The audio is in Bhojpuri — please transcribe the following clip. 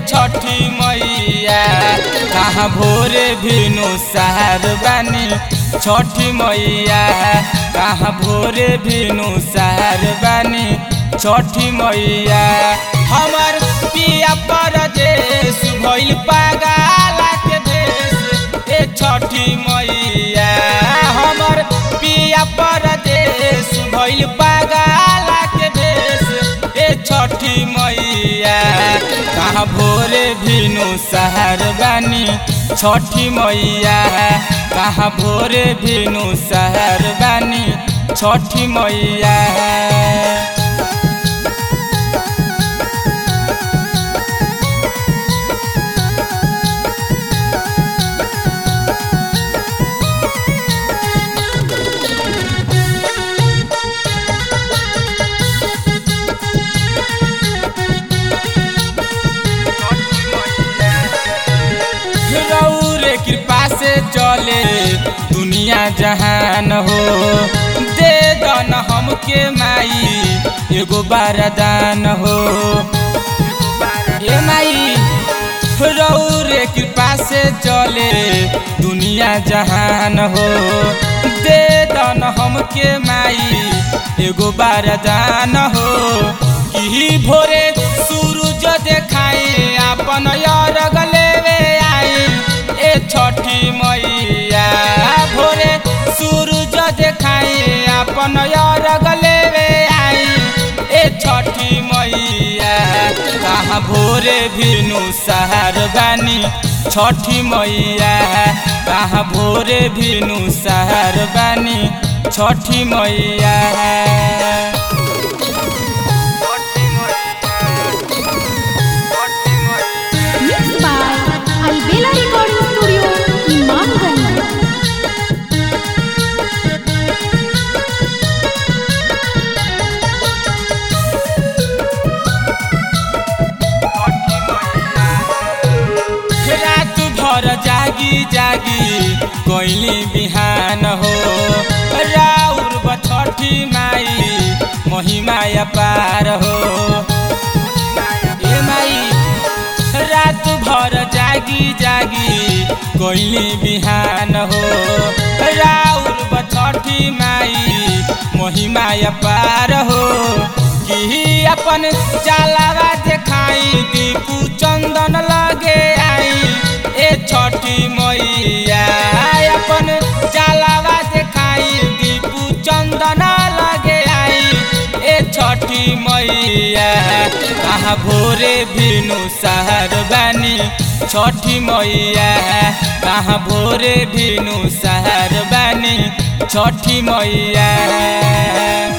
छठी मैया कहाँ भोरे भिनु सहर बानी छठी मैया कहाँ भोरे भिनु सहर बानी छठी मैया हमर पिया परदेश भइल पागाला के देश ए छठी मैया हमर पिया परदेश भइल पागाला के देश ए छठी मैया कहाँ भोरे भिनु सहर बानी छठी मैया कहाँ भोरे भिनु सहर बानी छठी मैया रौरे कृपा से चले दुनिया जहान हो दे दन हमके माई एगो बारदान हो ए माई रौरे कृपा से चले दुनिया जहान हो दे दन हमके माई एगो बारदान हो कि भोरे सूरज देखाए अपन अरग लेवे आई ए छठी मैया भोरे सूरज देखाए अपन अरग लेवे आई ए छठी मैया कहाँ भोरे भिनु सहर बानी छठी मैया कहाँ भोरे भिनु सहर बानी छठी मैया Mixed by Albela Recording Studio, Imamganj. रात भर जागी जागी कोइली बिहान हो राउर बछठी माई महिमा पार हो ए माई रात भर जागी जागी कोइली बिहान हो राउर बछठी माई महिमा पार हो कि अपन चालावा देखाई दीपू चंदन लगे आई ए छठी मैया अपन चालावा देखाई दीपू चंदन लगे आई ए छठी मैया कहाँ भोरे भिनु सहर बानी छठी मैया कहाँ भोरे भिनु सहर बानी छठी मैया